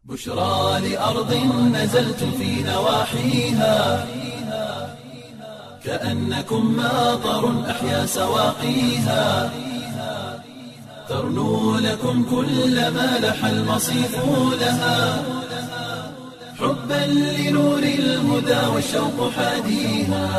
بشرى لأرض نزلت في نواحيها كأنكم ماطر أحيا سواقيها ترنو لكم كل ما لح المصيف لها حبا لنور الهدى والشوق حاديها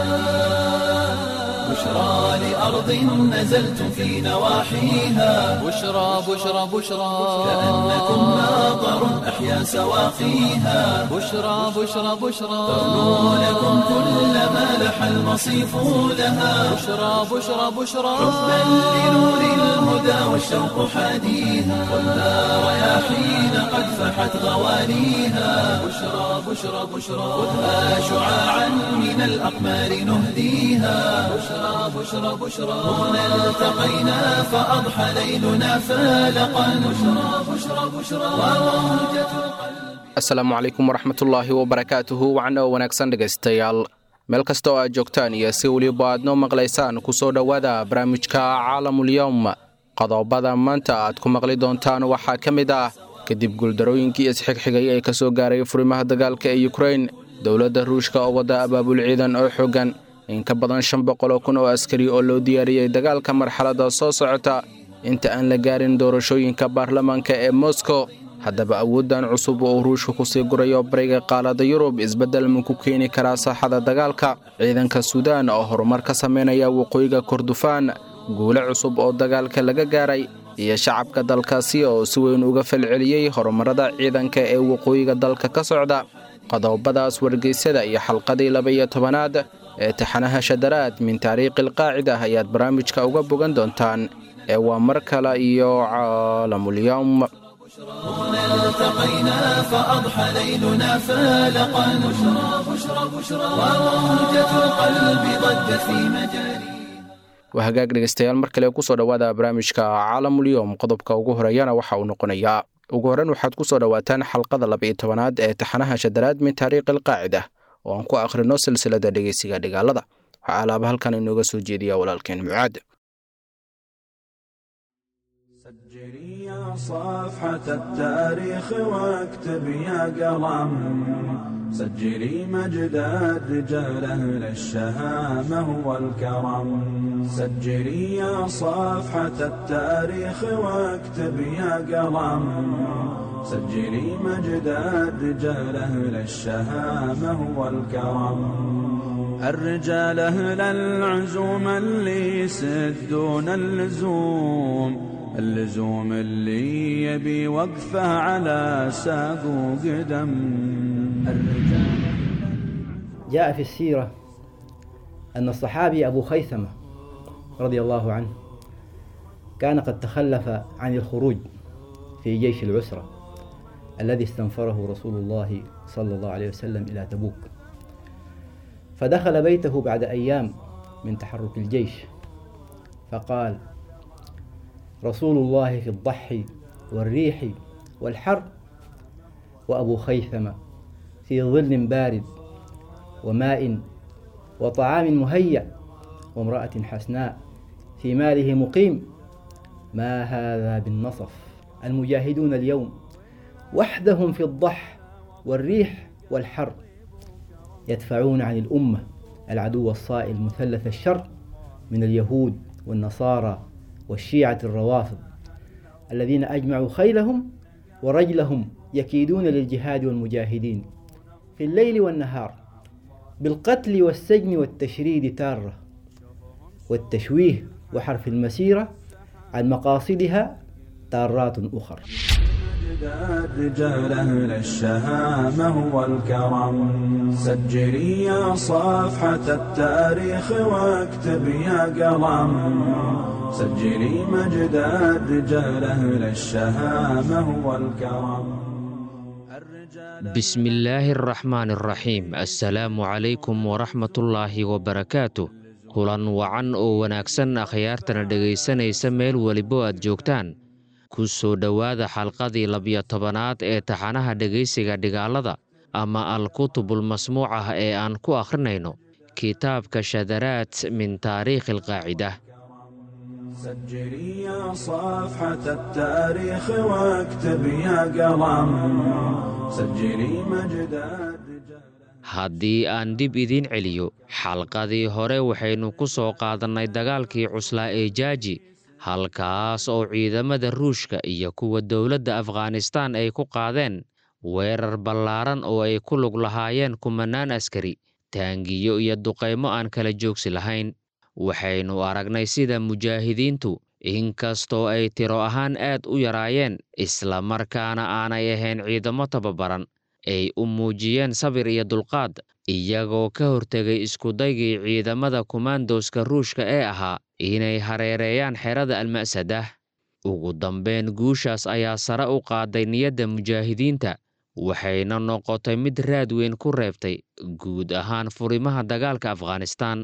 بشرى لأرض نزلت في نواحيها بشرى بشرى بشرى كأنكم ماطر أحيا سواقيها بشرى بشرى بشرى ترنو لكم كل ما لح المصيف لها بشرى بشرى بشرى حبا لنور الهدى والشوق حاديها والنار رياحين قد فحت غوانيها بشرى بشرى بشرى خذها شعاعا من الأقمار نهديها بشرى بشرى بشرى هنا التقينا فأضحى ليلنا فالقا بشرى بشرى بشرى وموجة القلب asalaamu calaykum waraxmatullaahi wabarakaatuhu wacno wanaagsan dhegaystayaal meel kasta oo aad joogtaan iyo si weliba aad noo maqlaysaan ku soo dhowaada barnaamijka caalamulyowm qodobada maanta aad ku maqli doontaan waxaa ka mid ah kadib guuldarooyinkii isxigxigay ee ka soo gaaray furimaha dagaalka ee yukrain dowladda ruushka oo wadda abaabul ciidan oo xoogan in ka badan shan boqol oo kun oo askari oo loo diyaariyey dagaalka marxaladda soo socota inta aan la gaarin doorashooyinka baarlamaanka ee moskow haddaba awooddan cusub oo ruushka kusii gurayo bariga qaalada yurub isbeddel ma ku keeni karaa saaxada dagaalka ciidanka suudaan oo horumar ka samaynaya waqooyiga kordofaan guule cusub oo dagaalka laga gaaray iyo shacabka dalkaasi oo si weyn uga falceliyey horumarada ciidanka ee waqooyiga dalka ka socda qodobadaas wargeysada iyo xalqadii laba-iyo tobanaad ee taxanaha shadaraad min taariikhi alqaacida ayaad barnaamijka uga bogan doontaan ee waa mar kale iyo caalamulyowm هنا التقينا فأضحى ليلنا فالقا بشرى بشرى بشرى وموجة القلب ضجت في مجاري waa hagaag dhegaystayaal mar kale kusoo dhowaada barnaamijka caalamulyoom qodobka ugu horeeyana waxa uu noqonayaa ugu horreyn waxaad ku soo dhowaataan xalqada laba-iyo tobanaad ee taxanaha shadaraad min taariikhi alqaacida oo aan ku akhrino silsilada dhegeysiga dhigaalada waxaa alaaba halkan inooga soo jeediya walaalkeen mucaad سجلي يا صفحة التاريخ واكتب يا قلم سجلي مجد الرجال أهل الشهامة والكرم سجلي يا صفحة التاريخ واكتب يا قلم سجلي مجد الرجال أهل الشهامة والكرم الرجال أهل العزوم اللي يسدون اللزوم اللزوم اللي يبي وقفه على ساق وقدم الرجال جاء في السيرة أن الصحابي أبو خيثمة رضي الله عنه كان قد تخلف عن الخروج في جيش العسرة الذي استنفره رسول الله صلى الله عليه وسلم إلى تبوك فدخل بيته بعد أيام من تحرك الجيش فقال رسول الله في الضحي والريح والحر وأبو خيثمة في ظل بارد وماء وطعام مهيأ وامرأة حسناء في ماله مقيم ما هذا بالنصف المجاهدون اليوم وحدهم في الضح والريح والحر يدفعون عن الأمة العدو الصائل مثلث الشر من اليهود والنصارى والشيعة الروافض الذين أجمعوا خيلهم ورجلهم يكيدون للجهاد والمجاهدين في الليل والنهار بالقتل والسجن والتشريد تارة والتشويه وحرف المسيرة عن مقاصدها تارات أخر مجد الرجال أهل الشهامة والكرم سجلي يا صفحة التاريخ واكتب يا قلم سجلي مجد الرجال أهل الشهامة والكرم الرجال بسم الله الرحمن الرحيم assalaamu calaykum waraxmatullaahi wabarakaatu kulan wacan oo wanaagsan akhyaartana dhegaysanaysa meel welibo aad joogtaan ku soo dhowaada xalqadii labiyo tobanaad ee taxanaha dhegaysiga dhigaalada ama al-kutubulmasmuucah ee aan ku akhrinayno kitaabka shadaraat min taariikhi alqaacida سجلي يا صفحة التاريخ واكتب يا قلم سجلي مجد الرجال haddii aan dib idiin celiyo xalqadii hore waxaynu ku soo qaadannay dagaalkii cuslaa ee jaaji halkaas oo ciidamada ruushka iyo kuwa dowladda afghanistaan ay ku qaadeen weerar ballaaran oo ay ku lug lahaayeen kumanaan askari taangiyo iyo duqaymo aan kala joogsi lahayn waxaynu aragnay sida mujaahidiintu inkastoo ay tiro ahaan aad u yaraayeen isla markaana aanay ahayn ciidamo tababaran ay u muujiyeen sabir iyo dulqaad iyagoo ka hortegay iskudaygii ciidamada kumaandoska ruushka ee ahaa inay hareereeyaan xerada alma'sadah ugu dambeyn guushaas ayaa sare u qaaday niyadda mujaahidiinta waxayna noqotay mid raad weyn ku reebtay guud ahaan furimaha dagaalka afghanistaan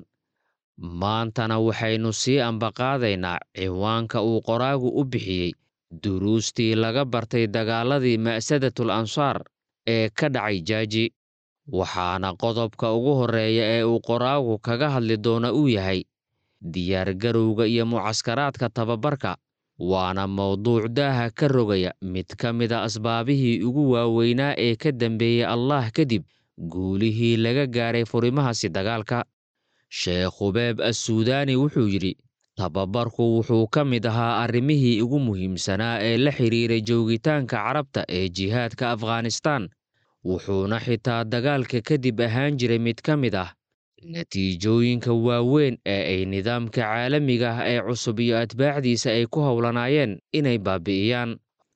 maantana waxaynu sii ambaqaadaynaa ciwaanka uu qoraagu u bixiyey duruustii laga bartay dagaaladii ma'sadatul ansaar ee ka dhacay jaaji waxaana qodobka ugu horreeya ee uu qoraagu kaga hadli doona uu yahay diyaargarowga iyo mucaskaraadka tababarka waana mowduuc daaha ka rogaya mid ka mida asbaabihii ugu waaweynaa ee ka dambeeyey allah kadib guulihii laga gaaray furimahaasi dagaalka sheekh khubeeb assuudaani wuxuu yidhi tababarku wuxuu ka mid ahaa arrimihii ugu muhiimsanaa ee la xidhiiray joogitaanka carabta ee jihaadka afghanistaan wuxuuna xitaa dagaalka kadib ahaan jiray mid ka mid ah natiijooyinka waaweyn ee ay nidaamka caalamiga ah ee cusub iyo atbaacdiisa ay ku howlanaayeen inay baabi'iyaan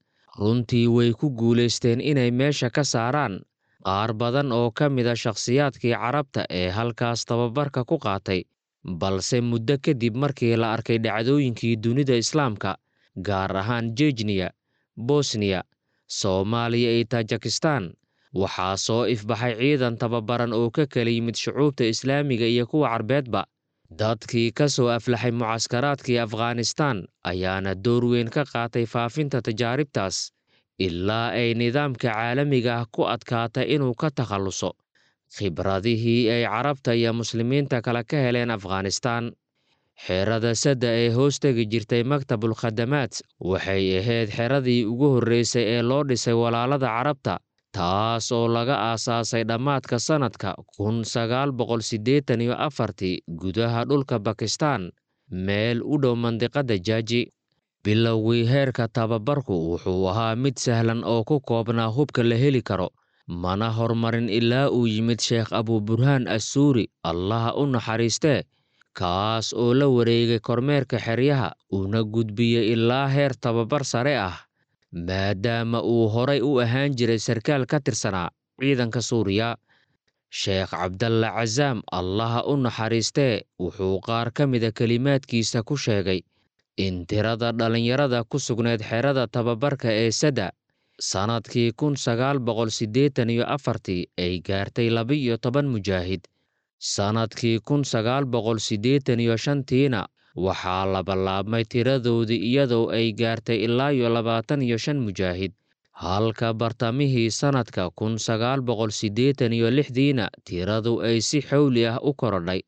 runtii way ku guulaysteen inay meesha ka saaraan qaar badan oo ka mida shakhsiyaadkii carabta ee halkaas tababarka ku qaatay balse muddo kadib markii la arkay dhacdooyinkii dunida islaamka gaar ahaan jejniya bosniya soomaaliya iyo tajikistan waxaa soo ifbaxay ciidan tababaran oo ka kala yimid shucuubta islaamiga iyo kuwa carbeedba dadkii ka soo aflaxay mucaskaraadkii afghanistaan ayaana door weyn ka qaatay faafinta tajaaribtaas ilaa ay nidaamka caalamiga ah ku adkaatay inuu ka takhalluso khibradihii ay carabta iyo muslimiinta kale ka heleen afghanistaan xerada sadda ee hoos tegi jirtay maktabul khadamaad waxay ahayd xeradii ugu horreysay ee loo dhisay walaalada carabta taas oo laga aasaasay dhammaadka sannadka kun sagaal boqol siddeetan iyo afartii gudaha dhulka bakistaan meel u dhow mandiqadda jaaji bilowgii heerka tababarku wuxuu ahaa mid sahlan oo ku koobnaa hubka la heli karo mana hormarin ilaa uu yimid sheekh abuburhaan assuuri allaha u naxariistee kaas oo la wareegay kormeerka xeryaha una gudbiyey ilaa heer tababar sare ah maadaama uu horay u ahaan jiray sarkaal ka tirsanaa ciidanka suuriya sheekh cabdalla casaam allaha u naxariistee wuxuu qaar ka mida kelimaadkiisa ku sheegay in tirada dhallinyarada ku sugnayd xerada tababarka ee sadda sannadkii kun sagaal boqol siddeetan iyo afartii ay gaartay laba-iyo toban mujaahid sannadkii kun sagaal boqol siddeetan iyo shantiina waxaa labalaabmay tiradoodii iyadoo ay gaartay ilaa iyo labaatan iyo shan mujaahid halka bartamihii sannadka kun sagaal boqol siddeetan iyo lixdiina tiradu ay si xowli ah u korodhay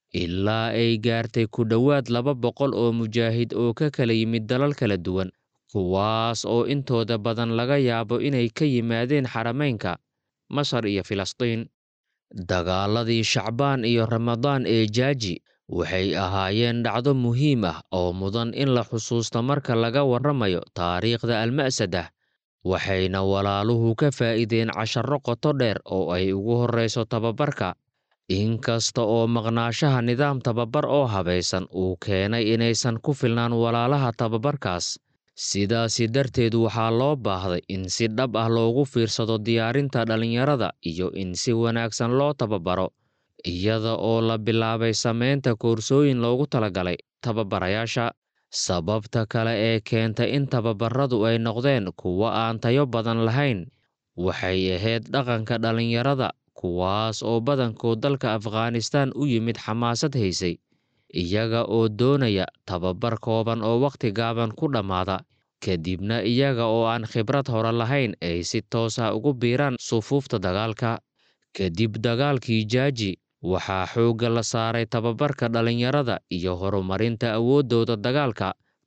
ilaa ay gaartay ku dhowaad laba boqol oo mujaahid oo ka kala yimid dalal kala duwan kuwaas oo intooda badan laga yaabo inay ka yimaadeen xarameynka masar iyo filistiin dagaaladii shacbaan iyo ramadaan ee jaaji waxay ahaayeen dhacdo muhiim ah oo mudan in la xusuusto marka laga warramayo taariikhda alma'sadah waxayna walaaluhu ka faa'iideen casharro qoto dheer oo ay ugu horrayso tababarka inkasta oo maqnaashaha nidaam tababar oo habaysan uu keenay inaysan ku filnaan walaalaha tababarkaas sidaasi darteed waxaa loo baahday in si dhab ah loogu fiirsado diyaarinta dhallinyarada iyo in si wanaagsan loo tababaro iyada oo la bilaabay samaynta koorsooyin loogu talagalay tababarayaasha sababta kale ee keentay in tababaradu ay noqdeen kuwo aan tayo badan lahayn waxay ahayd dhaqanka dhallinyarada kuwaas oo badankood dalka afghanistaan u yimid xamaasad haysay iyaga oo doonaya tababar kooban oo wakhti gaaban ku dhammaada kadibna iyaga oo aan khibrad hore lahayn ay si toos ah ugu biiraan sufuufta dagaalka kadib dagaalkii jaaji waxaa xoogga la saaray tababarka dhallinyarada iyo horumarinta awooddooda dagaalka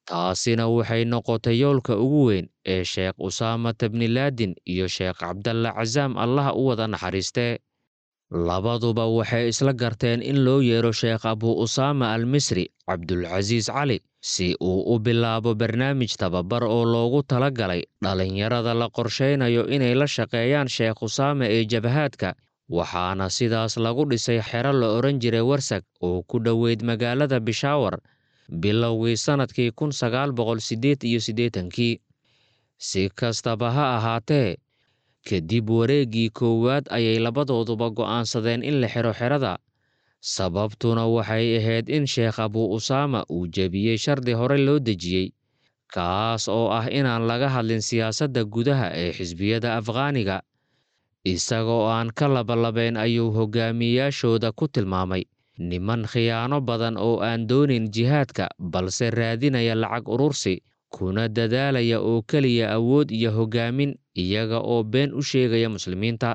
taasina waxay noqotay yoolka ugu weyn ee sheekh usaamata bnilaadin iyo sheekh cabdalla casaam allaha u wada naxariistee labaduba waxay isla garteen in loo yeero sheekh abu usaama al misri cabdulcasiis cali si uu u bilaabo barnaamij tababar oo loogu tala galay dhallinyarada la qorshaynayo inay la shaqeeyaan sheekh usaama ee jabahaadka waxaana sidaas lagu dhisay xero la odhan jiray warsag oo ku dhoweyd magaalada bishaawar bilowgii sannadkii kun sagaal boqol siddeed iyo siddeetankii si kastaba ha ahaatee kadib wareeggii koowaad ayay labadooduba go'aansadeen in la xiro xerada sababtuna waxay ahayd in sheekh abu usaama uu jebiyey shardi hore loo dejiyey kaas oo ah inaan laga hadlin siyaasadda gudaha ee xisbiyada afghaaniga isagoo aan ka labalabayn ayuu hogaamiyayaashooda ku tilmaamay niman khiyaano badan oo aan doonayn jihaadka balse raadinaya lacag urursi kuna dadaalaya oo keliya awood iyo hoggaamin iyaga oo been u sheegaya muslimiinta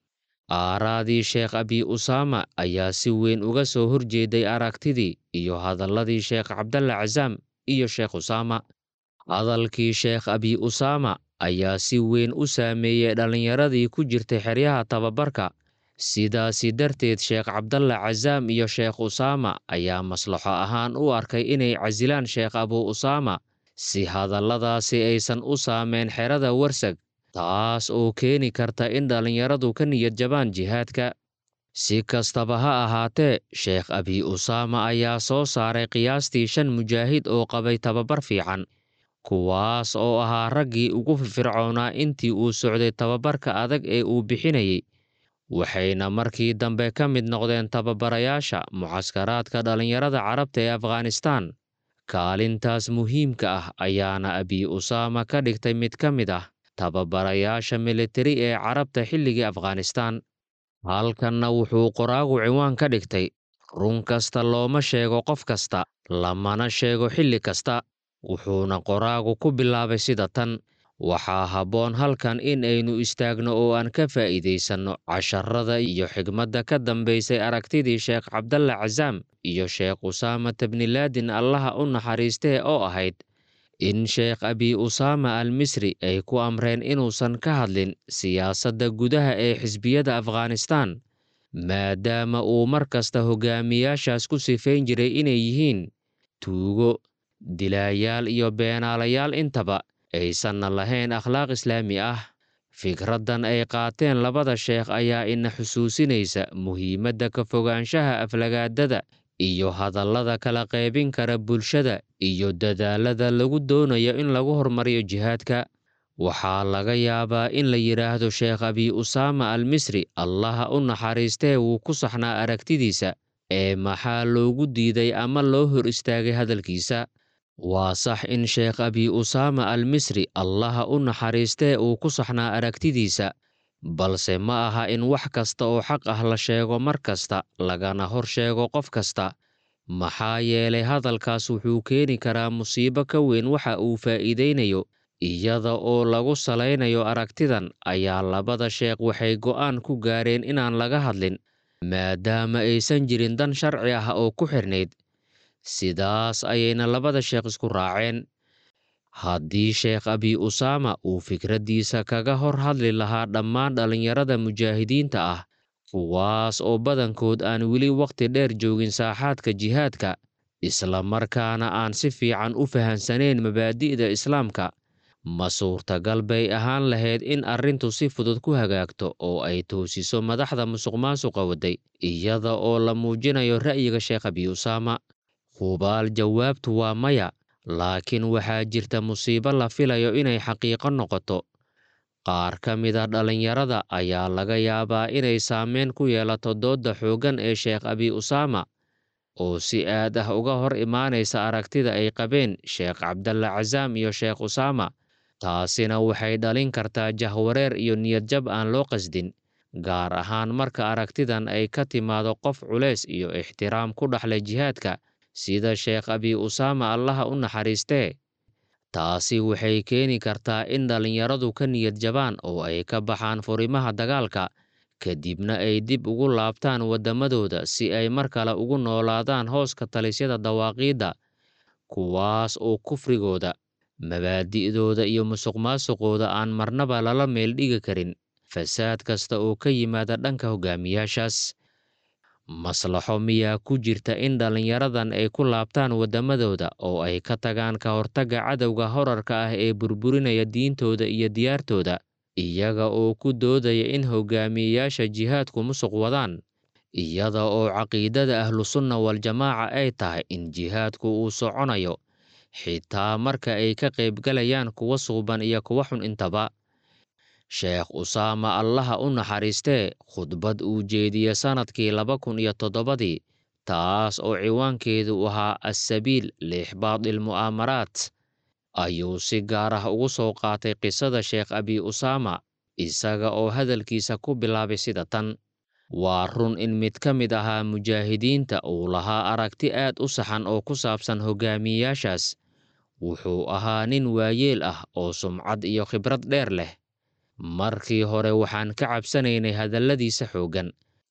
aaraadii sheekh abi usaama ayaa si weyn uga soo horjeeday aragtidii iyo hadalladii sheekh cabdalla casaam iyo sheekh usaama hadalkii sheekh abi usaama ayaa si weyn u saameeyey dhallinyaradii ku jirtay xeryaha tababarka sidaasi darteed sheekh cabdalla casaam iyo sheekh usaama ayaa maslaxo ahaan u arkay inay casilaan sheekh abu usaama si hadalladaasi aysan u saameyn xerada warsag taas oo keeni karta in dhallinyaradu ka niyad jabaan jihaadka si kastaba ha ahaatee sheekh abi usaama ayaa soo saaray qiyaastii shan mujaahid oo qabay tababar fiican kuwaas oo ahaa raggii ugu firfircoonaa intii uu socday tababarka adag ee uu bixinayey waxayna markii dambe ka mid noqdeen tababarayaasha mucaskaraadka dhallinyarada carabta ee afghanistaan kaalintaas muhiimka ah ayaana abi usaama ka dhigtay mid ka mid ah tababarayaasha militari ee carabta xilligii afghanistaan halkanna wuxuu qoraagu ciwaan ka dhigtay run kasta looma sheego qof kasta lamana sheego xilli kasta wuxuuna qoraagu ku bilaabay sida tan waxaa habboon halkan in aynu istaagno oo aan ka faa'iidaysanno casharada iyo xigmadda ka dambaysay aragtidii sheekh cabdalla casaam iyo sheekh usaamata bnilaadin allaha u naxariistee oo ahayd in sheekh abi usaama al misri ay ku amreen inuusan ka hadlin siyaasadda gudaha ee xisbiyada afghanistaan maadaama uu mar kasta hogaamiyaashaas ku sifayn jiray inay yihiin tuugo dilaayaal iyo beenaalayaal intaba aysanna lahayn akhlaaq islaami ah fikraddan ay qaateen labada sheekh ayaa ina xusuusinaysa muhiimadda ka fogaanshaha aflagaadada iyo hadallada kala qaybin kara bulshada iyo dadaalada lagu doonayo in lagu hormariyo jihaadka waxaa laga yaabaa in la yidhaahdo sheekh abi usaama al misri allaha u naxariistee wuu ku saxnaa aragtidiisa ee maxaa loogu diiday ama loo hor istaagay hadalkiisa waa sax in sheekh abi usaama al misri allaha u naxariistee uu ku saxnaa aragtidiisa balse ma aha in wax kasta oo xaq ah la sheego mar kasta lagana hor sheego qof kasta maxaa yeelay hadalkaas wuxuu keeni karaa musiibo ka weyn waxa uu faa'iidaynayo iyada oo lagu salaynayo aragtidan ayaa labada sheekh waxay go'aan ku gaareen inaan laga hadlin maadaama aysan jirin dan sharci ah oo ku xidhnayd sidaas ayayna labada sheekh isku raaceen haddii sheekh abi usaama uu fikraddiisa kaga hor hadli lahaa dhammaan dhallinyarada mujaahidiinta ah kuwaas oo badankood aan weli wakhti dheer joogin saaxaadka jihaadka isla markaana aan si fiican u fahansanayn mabaadi'da islaamka ma suurtagal bay ahaan lahayd in arrintu si fudud ku hagaagto oo ay toosiso madaxda musuqmaasuqa wadday iyada oo la muujinayo ra'yiga sheekh abi usaama hubaal jawaabtu waa maya laakiin waxaa jirta musiibo la filayo inay xaqiiqo noqoto qaar ka mida dhallinyarada ayaa laga yaabaa inay saameyn ku yeelato doodda xooggan ee sheekh abi usaama oo si aad ah uga hor imaanaysa aragtida ay qabeen sheekh cabdalla casaam iyo sheekh usaama taasina waxay dhalin kartaa jahwareer iyo niyadjab aan loo qasdin gaar ahaan marka aragtidan ay ka timaado qof culays iyo ixtiraam ku dhaxlay jihaadka sida sheekh abi usaama allaha u naxariistee taasi waxay keeni kartaa in dhallinyaradu ka niyad jabaan oo ay ka baxaan furimaha dagaalka kadibna ay dib ugu laabtaan waddamadooda si ay mar kale ugu noolaadaan hooska talisyada dawaaqiidda kuwaas oo kufrigooda mabaadi'dooda iyo musuqmaasuqooda aan marnaba lala meel dhigi karin fasaad kasta oo ka yimaada dhanka hogaamiyaashaas maslaxo miyaa ku jirta in dhallinyaradan ay ku laabtaan waddamadooda oo ay ka tagaan ka hortagga cadowga horarka ah ee burburinaya diintooda iyo diyaartooda iyaga oo ku doodaya in hogaamiyeyaasha jihaadku musuq wadaan iyada oo caqiidada ahlusunna waljamaaca ay tahay in jihaadku uu soconayo xitaa marka ay ka qaybgalayaan kuwa suuban iyo kuwa xun intaba sheekh usaama allaha u naxariistee khudbad uu jeediye sannadkii laba kun iyo toddobadii taas oo ciwaankeedu ahaa assabiil liixbaadil mu'aamaraat ayuu si gaar ah ugu soo qaatay qisada sheekh abi usaama isaga oo hadalkiisa ku bilaabay sida tan waa run in mid ka mid ahaa mujaahidiinta uu lahaa aragti aad u saxan oo ku saabsan hogaamiyeyaashaas wuxuu ahaa nin waayeel ah oo sumcad iyo khibrad dheer leh markii hore waxaan ka cabsanaynay hadalladiisa xooggan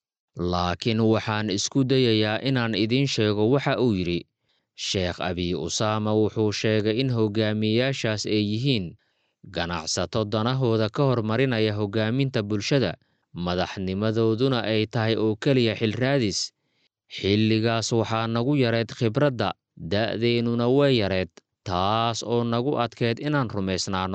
laakiin waxaan isku dayayaa inaan idiin sheego waxa uu yidhi sheekh abi usaama wuxuu sheegay in hogaamiyeyaashaas ay yihiin ganacsato danahooda ka hormarinaya hogaaminta bulshada madaxnimadooduna ay tahay oo keliya xilraadis xilligaas waxaa nagu yareed khibradda da'deennuna way yareed taas oo nagu adkeed inaan rumaysnaanno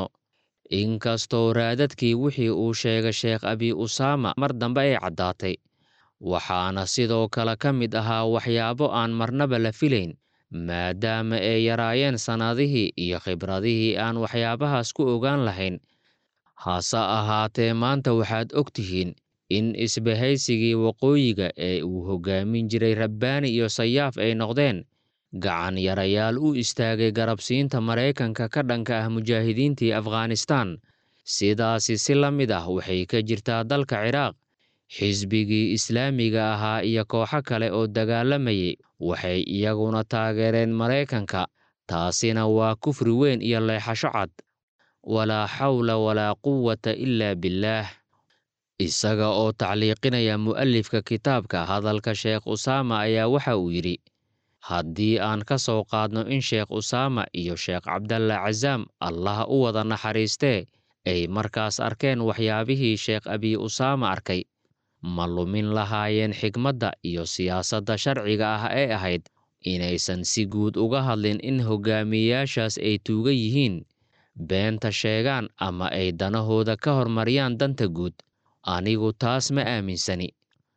inkastoo raadadkii wixii uu sheegay sheekh abi usaama mar dambe ay caddaatay waxaana sidoo kale ka mid ahaa waxyaabo aan marnaba la filayn maadaama ay yaraayeen sannadihii iyo khibradihii aan waxyaabahaas ku ogaan lahayn hase ahaatee maanta waxaad og tihiin in isbahaysigii waqooyiga ee uu hoggaamin jiray rabbaani iyo sayaaf ay noqdeen gacan yarayaal u istaagay garabsiinta maraykanka ka dhanka ah mujaahidiintii afghanistaan sidaasi si la mid ah waxay ka jirtaa dalka ciraaq xisbigii islaamiga ahaa iyo kooxo kale oo dagaalamayay waxay iyaguna taageereen maraykanka taasina waa kufri weyn iyo leexasho cad walaa xawla walaa quwata ilaa billaah isaga oo tacliiqinaya mu'alifka kitaabka hadalka sheekh usaama ayaa waxa uu yidhi haddii aan ka soo qaadno in sheekh usaama iyo sheekh cabdalla casaam allah u wada naxariistee ay markaas arkeen waxyaabihii sheekh abi usaama arkay ma lumin lahaayeen xigmadda iyo siyaasadda sharciga ah ee ahayd inaysan si guud uga hadlin in hogaamiyeyaashaas ay tuuga yihiin beenta sheegaan ama ay danahooda ka hormariyaan danta guud anigu taas ma aaminsani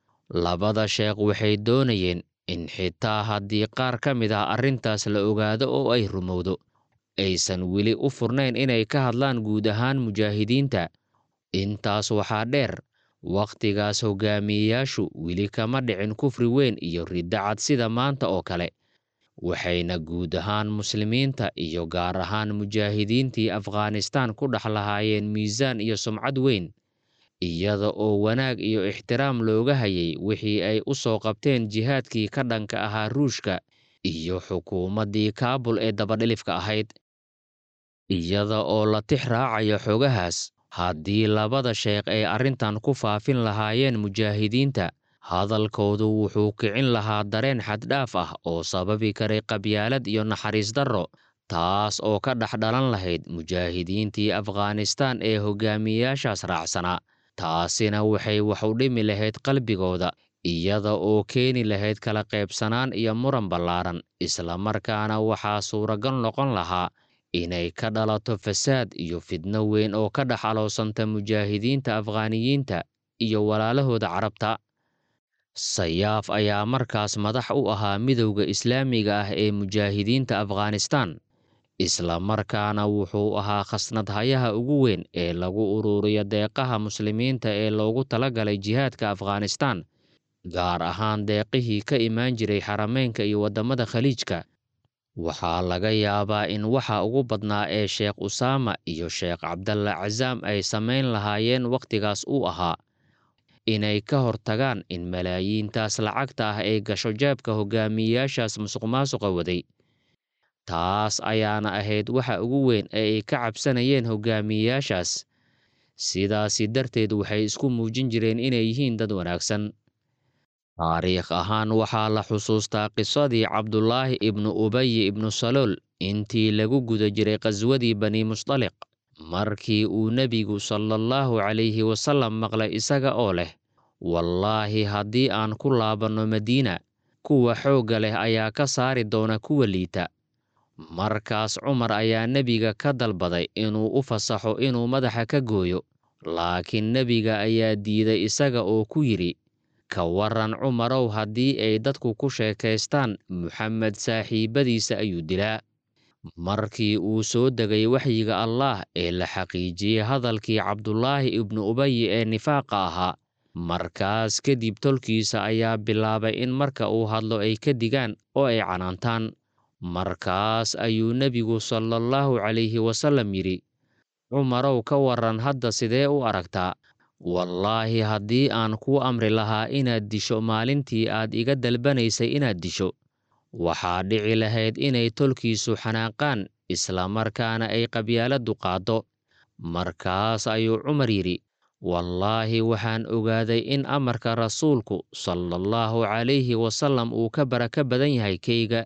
labada sheekh waxay doonayeen in xitaa haddii qaar ka mid ah arrintaas la ogaado oo ay rumowdo aysan weli u furnayn inay ka hadlaan guud ahaan mujaahidiinta intaas waxaa dheer wakhtigaas hogaamiyeyaashu weli kama dhicin kufri weyn iyo riddacad sida maanta oo kale waxayna guud ahaan muslimiinta iyo gaar ahaan mujaahidiintii afghanistaan ku dhex lahaayeen miisaan iyo sumcad weyn iyada oo wanaag iyo ixtiraam looga hayay wixii ay u soo qabteen jihaadkii ka dhanka ahaa ruushka iyo xukuumaddii kaabul ee dabadhilifka ahayd iyada oo la tix raacayo xogahaas haddii labada sheekh ay arrintan ku faafin lahaayeen mujaahidiinta hadalkoodu wuxuu kicin lahaa dareen xaddhaaf ah oo sababi karay qabyaalad iyo naxariis darro taas oo ka dhex dhalan lahayd mujaahidiintii afghanistaan ee hogaamiyeyaashaas raacsanaa taasina waxay wax u dhimi lahayd qalbigooda iyada oo keeni lahayd kala qaybsanaan iyo muran ballaaran islamarkaana waxaa suuragal noqon lahaa inay ka dhalato fasaad iyo fidno weyn oo ka dhex aloosanta mujaahidiinta afghaaniyiinta iyo walaalahooda carabta sayaaf ayaa markaas madax u ahaa midowda islaamiga ah ee mujaahidiinta afghanistaan isla markaana wuxuu ahaa khasnadhayaha ugu weyn ee lagu ururiyo deeqaha muslimiinta ee loogu talagalay jihaadka afghanistaan gaar ahaan deeqihii ka imaan jiray xarameynka iyo waddamada khaliijka waxaa laga yaabaa in waxa ugu badnaa ee sheekh usaama iyo sheekh cabdalla casaam ay samayn lahaayeen wakhtigaas uu ahaa inay ka hortagaan in malaayiintaas lacagta ah ay gasho jeebka hogaamiyeyaashaas musuqmaasuqa waday taas ayaana ahayd waxa ugu weyn ee ay ka cabsanayeen hogaamiyeyaashaas sidaasi darteed waxay isku muujin jireen inay yihiin dad wanaagsan taariikh ahaan waxaa la xusuustaa qisadii cabdulaahi ibnu ubayi ibnu salool intii lagu guda jiray qaswadii bani musdaliq markii uu nebigu salaallahu calayhi wasallam maqlay isaga oo leh wallaahi haddii aan ku laabanno madiina kuwa xoogga leh ayaa ka saari doona kuwa liita markaas cumar ayaa nebiga ka dalbaday inuu u fasaxo inuu madaxa ka gooyo laakiin nebiga ayaa diiday isaga oo ku yidhi ka waran cumarow haddii ay dadku ku sheekaystaan muxamed saaxiibbadiisa ayuu dilaa markii uu soo degay waxyiga allaah ee la xaqiijiyey hadalkii cabdulaahi ibnu ubayi ee nifaaqa ahaa markaas kadib tolkiisa ayaa bilaabay in marka uu hadlo ay ka digaan oo ay canaantaan markaas ayuu nebigu salaallahu calayhi wasallam yidhi cumarow ka waran hadda sidee u aragtaa wallaahi haddii aan kuu amri lahaa inaad disho maalintii aad iga dalbanaysay inaad disho waxaa dhici lahayd inay tolkiisu xanaaqaan islamarkaana ay qabyaaladdu qaaddo markaas ayuu cumar yidhi wallaahi waxaan ogaaday in amarka rasuulku salaallahu calayhi wasallam uu ka baraka badan yahay keyga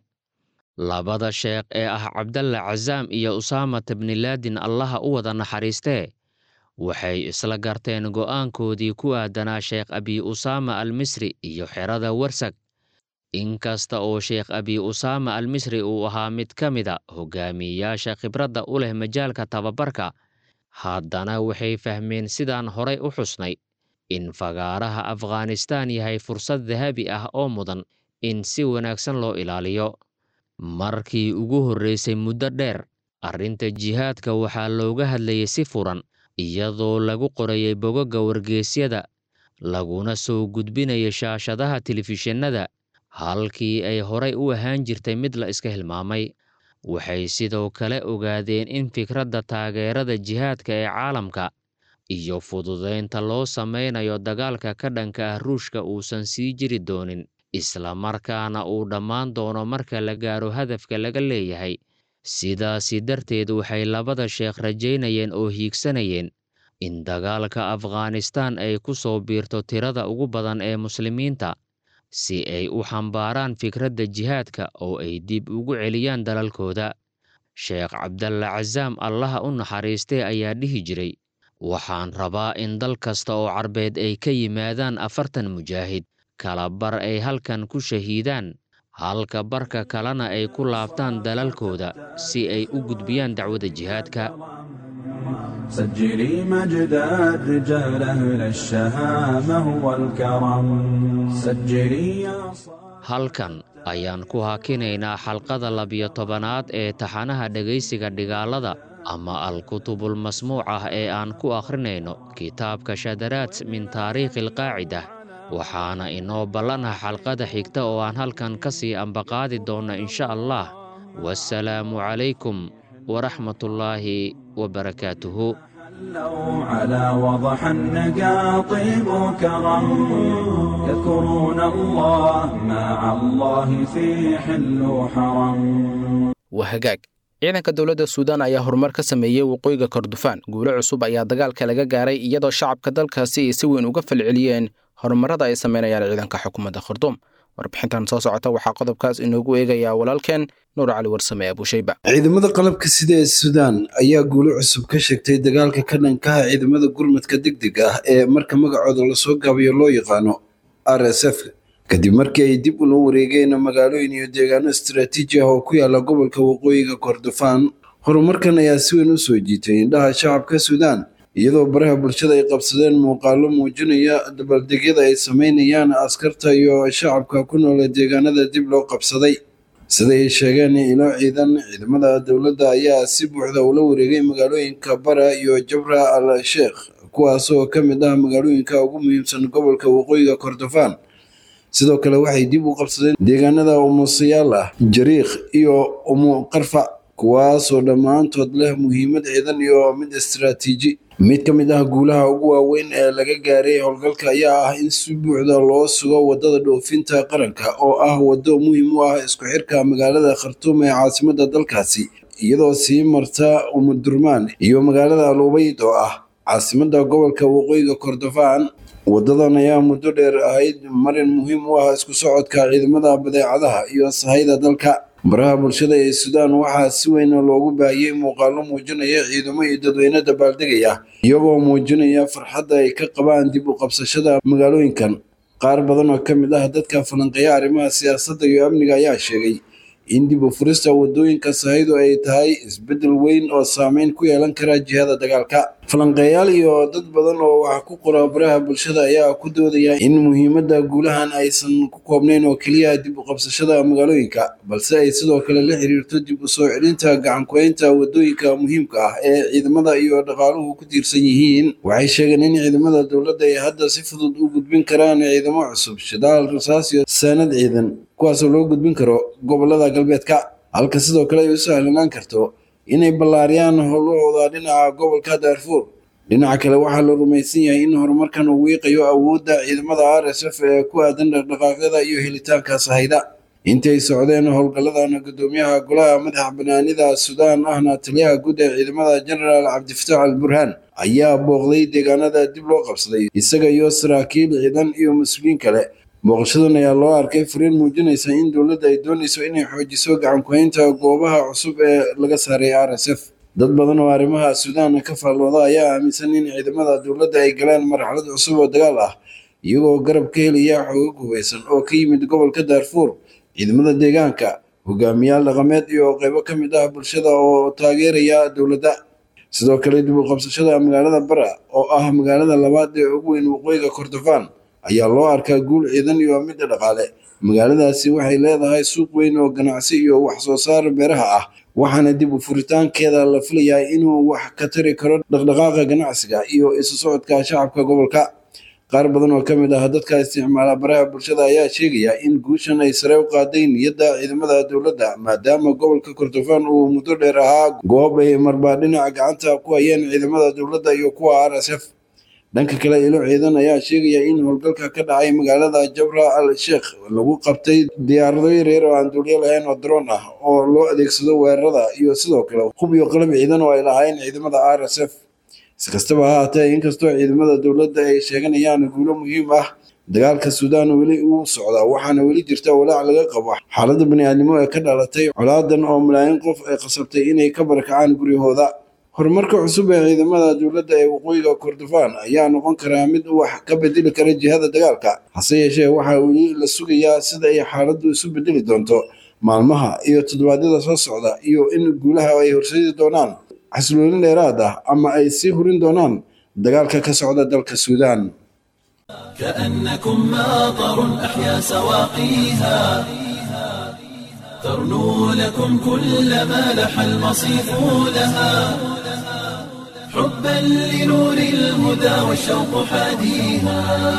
labada sheekh ee ah cabdalla casaam iyo usaamat bnilaadin allaha u wada naxariistee waxay isla garteen go'aankoodii ku aadanaa sheekh abi usaama al misri iyo xerada warsag inkasta oo sheekh abi usaama al misri uu ahaa mid ka mida hogaamiyeyaasha khibradda u leh majaalka tababarka haddana waxay fahmeen sidaan horay u xusnay in fagaaraha afghanistaan yahay fursad dahabi ah oo mudan in si wanaagsan loo ilaaliyo markii ugu horraysay muddo dheer arrinta jihaadka waxaa looga hadlayay si furan iyadoo lagu qorayay bogagga wargeysyada laguna soo gudbinaya shaashadaha telefishinada halkii ay horay u ahaan jirtay mid la iska hilmaamay waxay sidoo kale ogaadeen in fikradda taageerada jihaadka ee caalamka iyo fududaynta loo samaynayo dagaalka ka dhanka ah ruushka uusan sii jiri doonin islamarkaana uu dhammaan doono marka la gaaro hadafka laga leeyahay sidaasi darteed waxay labada sheekh rajaynayeen oo hiigsanayeen in dagaalka afghanistaan ay ku soo biirto tirada ugu badan ee muslimiinta si ay u xambaaraan fikradda jihaadka oo ay dib ugu celiyaan dalalkooda sheekh cabdalla casaam allaha u naxariistee ayaa dhihi jiray waxaan rabaa in dal kasta oo carbeed ay ka yimaadaan afartan mujaahid kala bar ay halkan ku shahiidaan halka barka kalena ay ku laabtaan dalalkooda si ay u gudbiyaan dacwada jihaadka سجلي مجد الرجال أهل الشهامة والكرم سجلي يا صاحب halkan ayaan ku hakinaynaa xalqada labiyo tobanaad ee taxanaha dhegaysiga dhigaalada ama al-kutubul masmuuc ah ee aan ku akhrinayno kitaabka shadaraad min taariikhi alqaacida waxaana inoo ballanah xalqada xigta oo aan halkan ka sii ambaqaadi doonna insha allah wasalaamu calaykum waraxmatullaahi wabarakaatuhu حلوا على وضح النقا طيب وكرم يذكرون الله مع الله في حل وحرم waa hagaag ciidanka dowladda suudaan ayaa horumar ka sameeyey waqooyiga kordofaan guulo cusub ayaa dagaalka laga gaaray iyadoo shacabka dalkaasi ay si weyn uga falceliyeen horumarada ay sameynayaan ciidanka xukuumadda kharduum warbixintan soo socota waxaa qodobkaas inoogu eegayaa walaalkeen nuur cali warsame abuushayba ciidamada qalabka sida ee suudaan ayaa guulo cusub ka sheegtay dagaalka ka dhankaha ciidamada gurmadka degdeg ah ee marka magacooda lasoo gaabiyo loo yaqaano r s f kadib markii ay dib ula wareegeen magaalooyin iyo deegaano istaraatiiji ah oo ku yaala gobolka waqooyiga kordofaan horumarkan ayaa si weyn u soo jiitay indhaha shacabka suudaan iyadoo baraha bulshada ay qabsadeen muuqaalo muujinaya dabaldegyada ay sameynayaan askarta iyo shacabka ku nool deegaanada dib loo qabsaday sida ay sheegeen ilo ciidan ciidamada dowladda ayaa si buuxda ula wareegay magaalooyinka bara iyo jabra al sheekh kuwaasoo ka mid ah magaalooyinka ugu muhiimsan gobolka waqooyiga kordofaan sidoo kale waxay dib u qabsadeen deegaanada umusayaal ah jariikh iyo umu qarfac kuwaasoo dhammaantood leh muhiimad ciidan iyo mid istaraatiiji mid ka mid ah guulaha ugu waaweyn ee laga gaaray howlgalka ayaa ah in si buuxda loo sugo wadada dhoofinta qaranka oo ah waddo muhiim u ah isku xirka magaalada khartuum ee caasimada dalkaasi iyadoo sii marta umudurmaan iyo magaalada alubayd oo ah caasimada gobolka waqooyiga kordofaan wadadan ayaa muddo dheer ahayd marin muhiim u ah isku socodka ciidamada badeecadaha iyo sahayda dalka baraha bulshada ee suudaan waxaa si weyn loogu baahiyey muuqaalo muujinaya ciidamo iyo dadweyne dabaaldegaya iyagoo muujinaya farxadda ay ka qabaan dib u qabsashada magaalooyinkan qaar badan oo ka mid ah dadka falanqeeya arrimaha siyaasadda iyo amniga ayaa sheegay in dib u furista wadooyinka sahaydu ay tahay isbeddel weyn oo saameyn ku yeelan kara jihada dagaalka falanqeeyaal iyo dad badan oo wax ku qora baraha bulshada ayaa ku doodaya in muhiimadda guulahan aysan ku koobnayn oo keliya dib u qabsashada magaalooyinka balse ay sidoo kale la xiriirto dib u soo celinta gacankuhaynta wadooyinka muhiimka ah ee ciidamada iyo dhaqaaluhu ku tiirsan yihiin waxay sheegeen in ciidamada dowladda ay hadda si fudud u gudbin karaan ciidamo cusub shidaal rasaas iyo saanad ciidan kuwaasoo loo gudbin karo gobolada galbeedka halka sidoo kale ay u sahlanaan karto inay ballaariyaan howlahooda dhinaca gobolka daarfuur dhinaca kale waxaa la rumaysan yahay in horumarkan uu wiiqayo awoodda ciidamada r s f ee ku aadan dhaqdhaqaaqyada iyo helitaanka sahayda intay socdeen howlgalladan gudoomiyaha golaha madaxa banaanida suudaan ahna taliyaha guud ee ciidamada genaraal cabdifataax al burhaan ayaa booqday deegaanada dib loo qabsaday isaga iyo saraakiil ciidan iyo mas-uuliyiin kale booqashadan ayaa loo arkay fariin muujinaysa in dowladda ay doonayso inay xoojiso gacankuhaynta goobaha cusub ee laga saaray r s f dad badan oo arrimaha suudaan ka faallooda ayaa aaminsan in ciidamada dowladda ay galeen marxalad cusub oo dagaal ah iyagoo garab ka helaya xoogag hubeysan oo ka yimid gobolka daarfuur ciidamada deegaanka hogaamiyaal dhaqameed iyo qeybo ka mid ah bulshada oo taageeraya dowladda sidoo kale dib u qabsashada magaalada bara oo ah magaalada labaad ee ugu weyn waqooyiga kordofaan ayaa loo arkaa guul ciidan iyo midda dhaqaale magaaladaasi waxay leedahay suuq weyn oo ganacsi iyo wax soo saar beeraha ah waxaana dib u furitaankeeda la filayaa inuu wax ka tari karo dhaqdhaqaaqa ganacsiga iyo isu socodka shacabka gobolka qaar badan oo ka mid ah dadka isticmaala baraha bulshada ayaa sheegaya in guushan ay sare u qaaday niyadda ciidamada dowladda maadaama gobolka kordofaan uu muddo dheer ahaa goob ay marbaa dhinaca gacanta ku hayeen ciidamada dowladda iyo kuwa r s f dhanka kale ilo ciidan ayaa sheegaya in howlgalka ka dhacay magaalada jabra al sheekh lagu qabtay diyaarado yaryar oo aan duulyo lahayn oo daroon ah oo loo adeegsado weerarada iyo sidoo kale hub iyo qalab ciidan oo ay lahaayeen ciidamada r s f si kastaba ha haatee inkastoo ciidamada dowladda ay sheeganayaan guulo muhiim ah dagaalka suudaan weli uu socdaa waxaana weli jirta walaac laga qabo xaaladda bani'aadnimo ee ka dhalatay colaadan oo malaayiin qof ay qasabtay inay ka barakacaan guryahooda horumarka cusub ee ciidamada dowladda ee waqooyiga kordofaan ayaa noqon karaa mid wax ka bedeli kara jihada dagaalka hase yeeshee waxaa weli la sugayaa sida ay xaaladdu isu bedeli doonto maalmaha iyo toddobaadyada soo socda iyo in guulaha ay horseedi doonaan xasiloolin dheeraad ah ama ay sii hurin doonaan dagaalka ka socda dalka suudaan كأنكم ماطر أحيا سواقيها ترنو لكم كل ما لح المصيف لها حبا لنور الهدى والشوق حاديها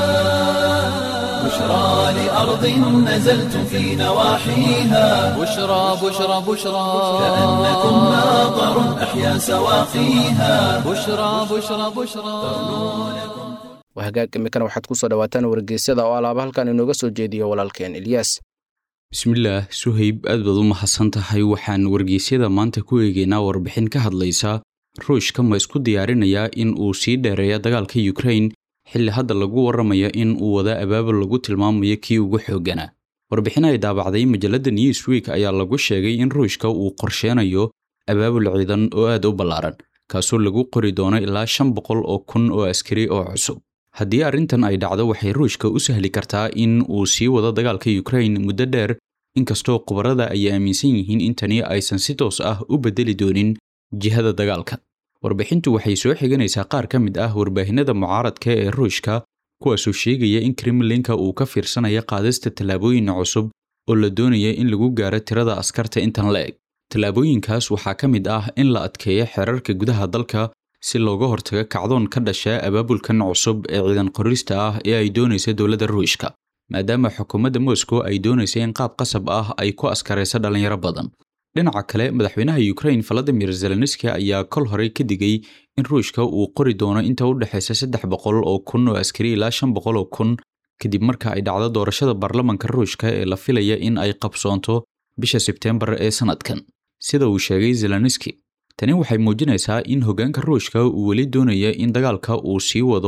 بشرى لأرض نزلتم في نواحيها بشرى بشرى بشرى كأنكم ماطر أحيا سواقيها بشرى بشرى بشرى wahagaag imikana waxaad ku soo dhawaataan wargeysyada oo alaaba halkan inooga soo jeediyo walaalkeen ilyaas bismillaah suhayb aad baad u mahadsan tahay waxaan wargeysyada maanta ku eegaynaa warbixin ka hadlaysa ruushka ma isku diyaarinayaa in uu sii dheereeya dagaalka yukrain xilli hadda lagu warramaya in uu wada abaabul lagu tilmaamayo kii ugu xoogganaa warbixin ay daabacday majalladda newsweek ayaa lagu sheegay in ruushka uu qorsheenayo abaabul ciidan oo aad u ballaaran kaasoo lagu qori doono ilaa shan boqol oo kun oo askari oo cusub haddii arrintan ay dhacdo waxay ruushka u sahli kartaa in uu sii wado dagaalka yukrain muddo dheer inkastoo khubarada ay aaminsan yihiin in tani aysan si toos ah u beddeli doonin jihada dagaalka warbixintu waxay soo xiganaysaa qaar ka mid ah warbaahinada mucaaradka ee ruushka kuwaasoo sheegaya in kremlinka uu ka fiirsanaya qaadista tallaabooyin cusub oo la doonaya in lagu gaaro tirada askarta intan la eg tallaabooyinkaas waxaa ka mid ah in la adkeeyo xeerarka gudaha dalka si looga hortago kacdoon ka dhasha abaabulkan cusub ee ciidan qorista ah ee ay doonaysa dowladda ruushka maadaama xukuumadda moscow ay doonaysa in qaab qasab ah ay ku askarayso dhallinyaro badan dhinaca kale madaxweynaha yukrain valadimir zelenski ayaa kol horey ka digay in ruushka uu qori doono inta u dhexaysa saddex boqol oo kun oo askari ilaa shan boqol oo kun kadib marka ay dhacdo doorashada baarlamanka ruushka ee la filaya in ay qabsoonto bisha sebteembar ee sannadkan sida uu sheegay zelenski tani waxay muujinaysaa in hoggaanka ruushka uu weli doonaya in dagaalka uu sii wado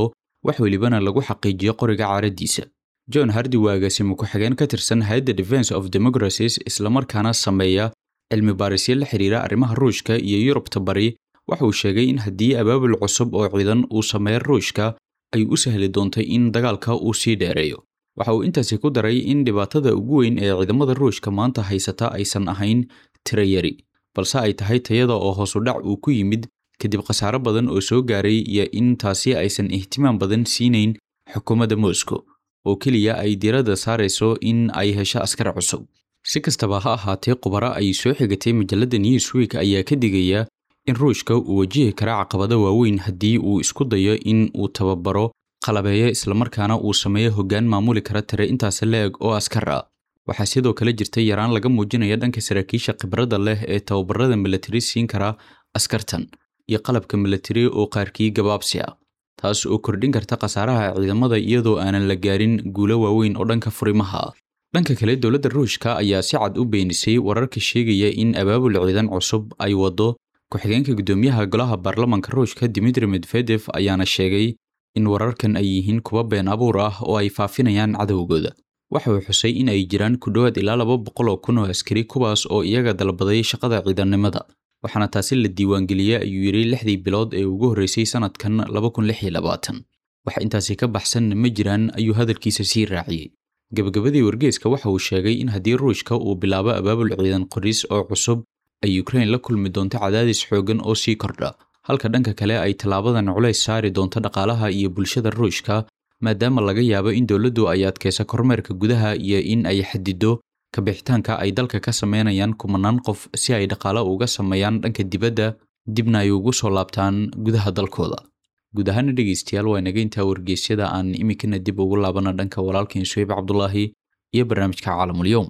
wax welibana lagu xaqiijiyo qoriga caaraddiisa john hardi waa agaasimo ku-xigeen ka tirsan hay-adda defense of democracies islamarkaana sameeya cilmi baarisyo la xidhiira arrimaha ruushka iyo yurubta bari waxa uu sheegay in haddii abaabul cusub oo ciidan uu sameeya ruushka ay u sahli doontay in dagaalka uu sii dheereeyo waxa uu intaasi ku daray in dhibaatada ugu weyn ee ciidamada ruushka maanta haysata aysan ahayn tiro yari balse ay tahay tayada oo hoosu dhac uu ku yimid kadib khasaaro badan oo soo gaaray iyo in taasi aysan ihtimaam badan siinayn xukuumadda moscow oo keliya ay diiradda saarayso in ay hesho askar cusub si kastaba ha ahaatee khubaro ay soo xigatay majalladda newsweek ayaa ka digaya in ruushka uu wajihi kara caqabado waaweyn haddii uu isku dayo in uu tababaro qalabeeyo islamarkaana uu sameeyo hoggaan maamuli kara tire intaasi la-eg oo askar ah waxaa sidoo kale jirta yaraan laga muujinaya dhanka saraakiisha khibradda leh ee tababarada milatari siin kara askartan iyo qalabka milatari oo qaarkii gabaabsi ah taas oo kordhin karta khasaaraha ciidamada iyadoo aanan la gaarin guulo waaweyn oo dhanka furimaha ah dhanka kale dowladda ruushka ayaa si cad u beenisay wararka sheegaya in abaabul ciidan cusub ay waddo ku-xigeenka guddoomiyaha golaha baarlamanka ruushka dimitri medvedef ayaana sheegay in wararkan ay yihiin kuwa been abuur ah oo ay faafinayaan cadowgooda waxa uu xusay in ay jiraan ku dhowaad ilaa laba boqol oo kun oo askari kuwaas oo iyaga dalbaday shaqada ciidannimada waxaana taasi la diiwaangeliyey ayuu yidhi lixdii bilood ee ugu horreysay sannadkan laba kun lix iyo labaatan wax intaasi ka baxsan ma jiraan ayuu hadalkiisa sii raaciyey gebagabadii wargeeska waxa uu sheegay in haddii ruushka uu bilaabo abaabul ciidan qoris oo cusub ay ukrain la kulmi doonto cadaadis xooggan oo sii kordha halka dhanka kale ay tallaabadan culays saari doonto dhaqaalaha iyo bulshada ruushka maadaama laga yaabo in dowladdu ay adkaysa kormeerka gudaha iyo in ay xadido kabixitaanka ay dalka ka sameynayaan kumanaan qof si ay dhaqaalo uga sameeyaan dhanka dibadda dibna ay ugu soo laabtaan gudaha dalkooda guud ahaana dhegeystayaal waa inaga intaa wargeysyada aan iminkana dib ugu laabana dhanka walaalkeen suheyb cabdulaahi iyo barnaamijka caalamulyoom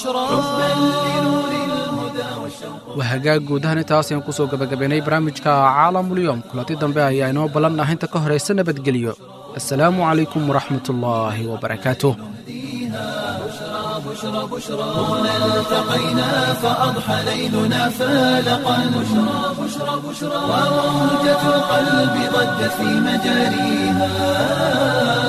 waa hagaag guud ahaan intaas ayaan kusoo gabagabaynay barnaamijka caalamulyoom kulanti dambe ayaa inoo ballan ah inta ka horaysa nabadgelyo assalaamu calaykum waraxmat ullaahi wabarakaatuh هنا التقينا فأضحى ليلنا فالقا بشرى بشرى بشرى وموجة القلب ضجت في مجاريها